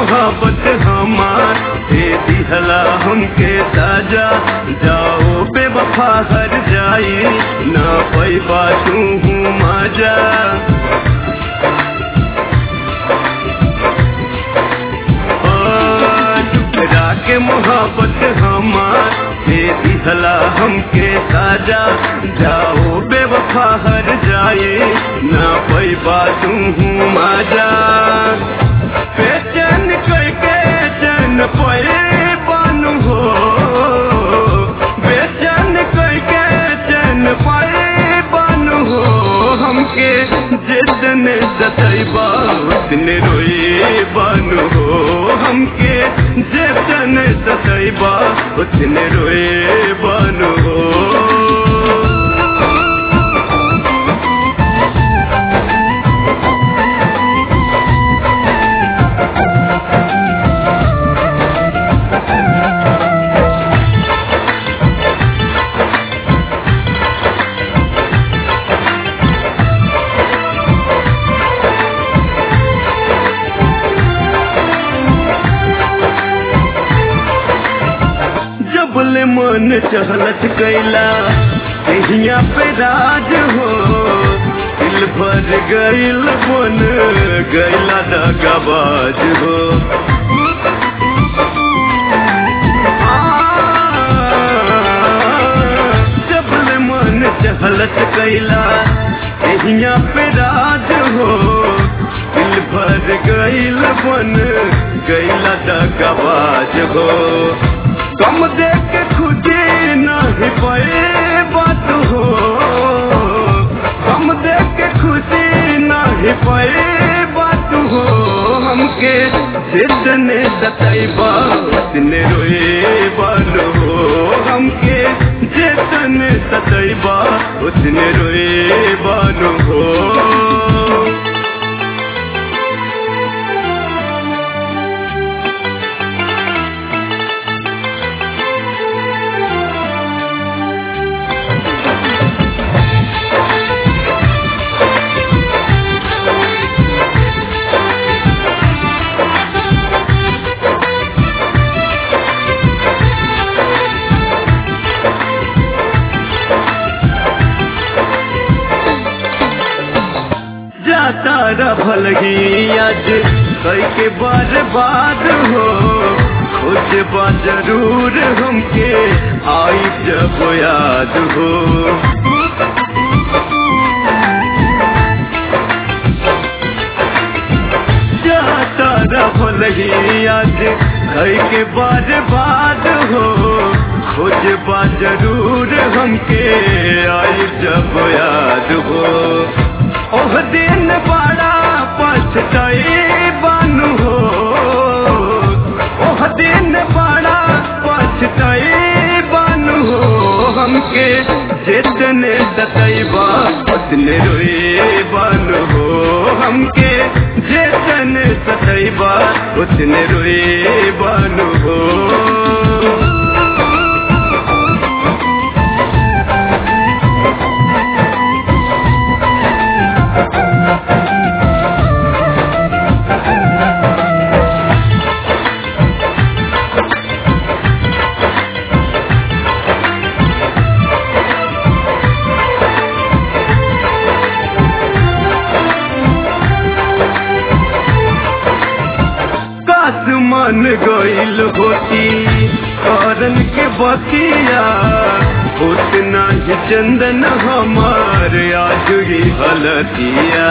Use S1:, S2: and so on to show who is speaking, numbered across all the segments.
S1: मोहब्बत हमार दे दिहला हमके साजा जाओ बेवफा हर जाई ना पैबा तू हूँ माजा टुकड़ा के मोहब्बत हमार दे दिहला हमके साजा जाओ बेवफा हर जाए ना पैबा तू हूँ माजा बेचैन करके चैन परे बानू हो बेचैन करके चैन परे बानू हो हमके जितने सतैबा उतने रोए बानू हो हमके जितने सतैबा उतने रोए बानू हो जबले मन चहलत कैला कहिया पे राज हो दिल भर गईल बन गैला दगाबाज हो जबले मन चहलत कैला कहिया पे राज हो दिल भर गईल बन गैला दगाबाज हो कम देख खुदी नहीं पे बात हो कम देख खुदी नहीं पे बात हो हमके जितने सतैबा उतने रोए बाल हो हमके जितने सतैबा उतने रोए बाल हो जाता रफल ही आज कई के बार बाद हो खुद बा जरूर हमके आई जब याद हो जाता रफल ही आज कई के बार बाद हो खुद बा जरूर हमके आई जब याद हो ओह दिन बड़ा पछताई बानू हो ओह दिन बड़ा पछताई बानू हो हमके जितने सतैबा उतने रोए बानू हो हमके जितने सतैबा उतने रोए बानू हो मन गईल होती करन के बतिया उतना ही चंदन हमार आज ही हलतिया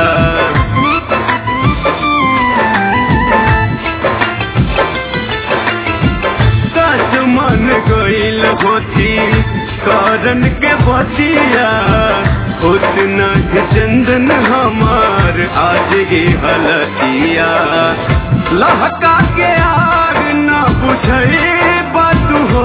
S1: काश मन गईल होती करन के बतिया उतना ही चंदन हमार आज ही हलतिया लहका के आग न बुझे बात हो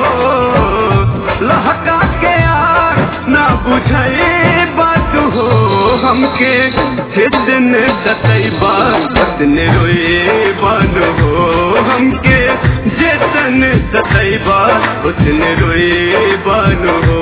S1: लहका के आग न बुझे बात हो हमके जितने सतैबा उतने रोए बान हो हमके जितने सतैबा उतने रोए बान हो